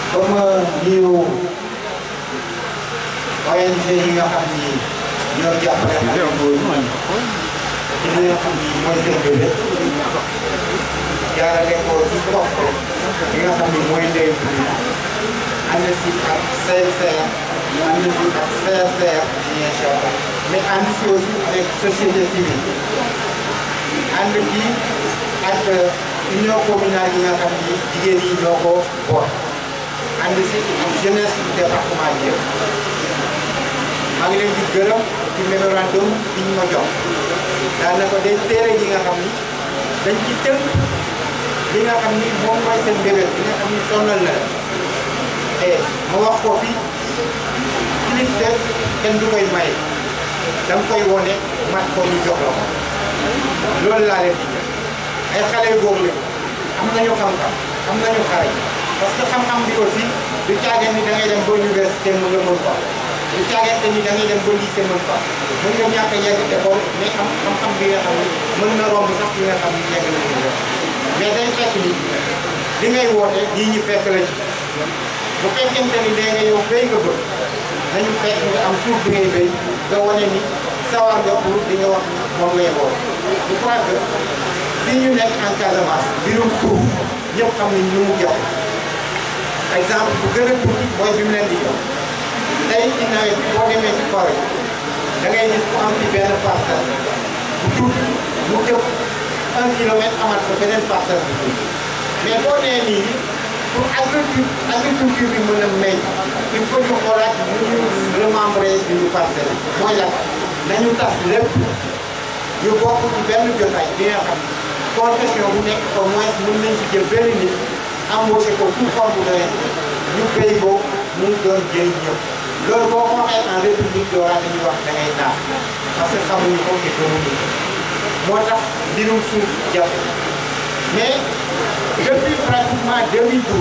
ba ma nuyu ONG yi nga xam ni ñoo jàppale xale yooyu ci li nga xam ni mooy seen bébé jaarale ko ci poste bi nga xam ni mooy ndey ànd si ak CSR ànd si ak CSR Ziguinchor mais ànd si aussi avec société civile ànd bi ak union communale yi nga xam ni jigéen yi ñoo ko boot ànd si ak jeunesse du département bi yëpp maa ngi leen di gërëm ci mémorandum bi ñu ma jox daanaka day téere yi nga xam ni dañ ci tënk li nga xam ni moom mooy seen mbébét bi nga xam ni sonnal na la te ma wax ko fi kilif de kenn du koy may da nga koy wone mat ko ñu jox la ko loolu laa leen di jox ay xale góor lañu am nañu xam-xam am nañu xarañ parce que xam-xam bi aussi du caageen ni da ngay dem ba université mën nga mën ko du caagante ni da ngay dem ba lycée mën ko mën nga ñàkk a yegg école mais am xam-xam bi nga xam ni mën na romb sax bi nga xam ni yegg na université mais day fekk ni li ngay woote lii ñu fekk la ci bu fekkente ni nee nga yow béy nga bëgg nañu fekk nga am suuf bi ngay béy nga wane ni sawar nga pour di nga wax ni moom ngay woote je crois que fii ñu nekk en Casamance mbirum suuf ñëpp xam nañ ñu mu jox exemple bu gën a tuuti mooy bi mu leen di jox tey ci nawet bi boo demee ci forêt da ngay gis ku am ci benn parcelle bu tuuti mu tëb un kilomètre amaat ko beneen parcelle bu tuuti mais boo nee nii pour agriculture agriculture bi mën a meññ il faut ñu xoolaat ñu ñu remembrer suñu parcelle mooy lan nañu tas lépp ñu bokk ci benn jotaay bi nga xam confession bu nekk au moins mën nañ ci jël benn nit embauché ko sous forme de ñu béy ko mu doon jëriñ ñëpp loolu boo ko waxee en république dooraa dañuy wax da ngay naax parce que xamuñu ko te gëmuñu moo tax mbirum suuf jafe mais depuis pratiquement 2012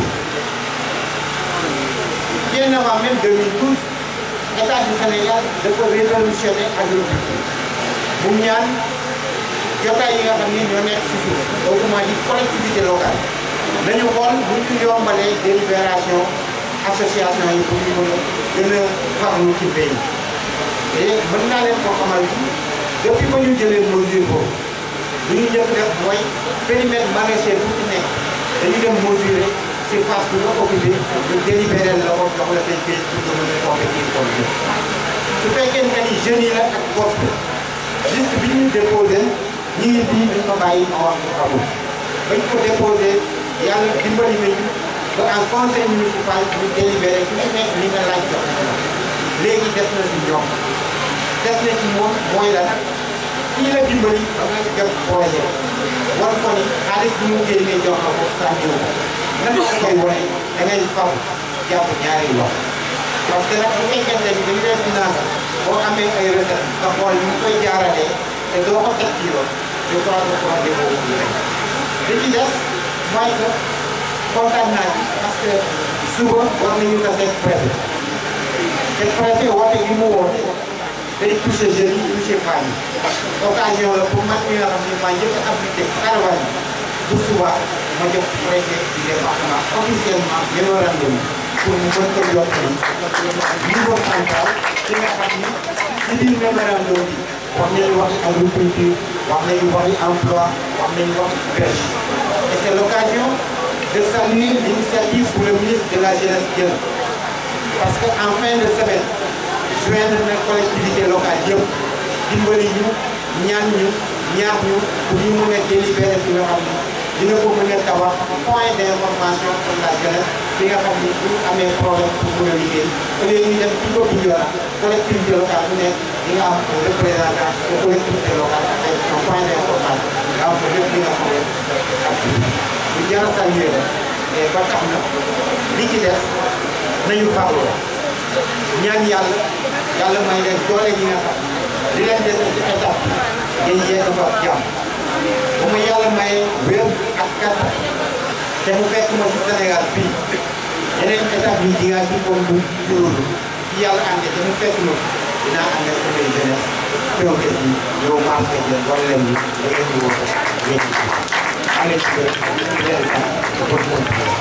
bien avant même 2012 état du Sénégal dafa révolutionné agriculture mu ñaan jotaay yi nga xam ni ñoo nekk si suuf autrement dit collectivité locale nañu xool bu ñu yombalee délibération association yi pour ñu mën a gën a farlu ci mbéy te mën naa leen ko xamal depuis ba ñu jëlee mesure boobu li ñu njëkk def mooy périmètre maraîcher bu ci nekk dañu dem mesurer surface bi nga occupé ñu délibéré la ko jox la say kayit pour nga mën a compétir comme bi su fekkee ne ni jeunes yi la ak poste liste bi ñu déposé ñu ngi fii dañ ko bàyyi ma wax ko xamul bañ ko déposé yàlla dimbali nañu ba en conseil municipal ñu délibéré ku ci nekk li nga laaj jox léegi des na si ñoom des na ci moom mooy la nag kii la dimbali ba nga jot projet war ko ni xaalis bi mu génnee jox la ko sànniwu ko nan la koy wane da ngay faw jàpp ñaari loxo parce que nag bu fekkente ni dañu leen financé boo amee ay recette nga xool ñu koy jaaralee te doo ko teg ci yoon je crois que projet boobu rek li ci des mooy que kontaan naa ci parce que suba war nañu tase ak préfet te préfet woote gi mu woote day touché jeunes yi touché femmes yi occasion la pour man mi nga xam ne maa njëkk a appliqué caravane bu suba ma jox préfet du département officiellement mémorandum pour mu mën ko yokk ni niveau central ki nga xam ni ci biir mémorandum bi wax nañu wax agriculture wax nañu waxi emploi wax nañu wax pêche et c'est l'occasion de saluer l'initiative pour le ministre de la jeunesse jël parce que en fin de semaine joindre na collectivité locale yëpp dimbali ñu ñaan ñu ñaax ñu pour ñu mun a délibéré fi nga xam ni dina ko mën a tabax point d'information pour la jeunesse fi nga xam ni bu ñu amee problème pour mën a liggéey au lieu ñu dem ci bopp Bignona collectivité locale bu nekk di nga am un représentant de collectivité locale ak un point d'information nga am ko lépp li nga xam ne ak lu jar a saluer la et ba tax na li ci des nañu farlu ñaan yàlla yàlla may leen doole gi nga xam li leen des ci étape bi ngeen yegg fa jàmm bu ma yàlla maye wér ak kattan te mu fekk ma ci Sénégal fii yeneen étape yi di nga ci comme bu juróomi ci yàlla àndee te mu fekk ma dinaa ànd ak samay jeunesse teew ko ci yow maam ko jël wala leen ni da ngeen di woo ko ngeen ci allez ci leen sant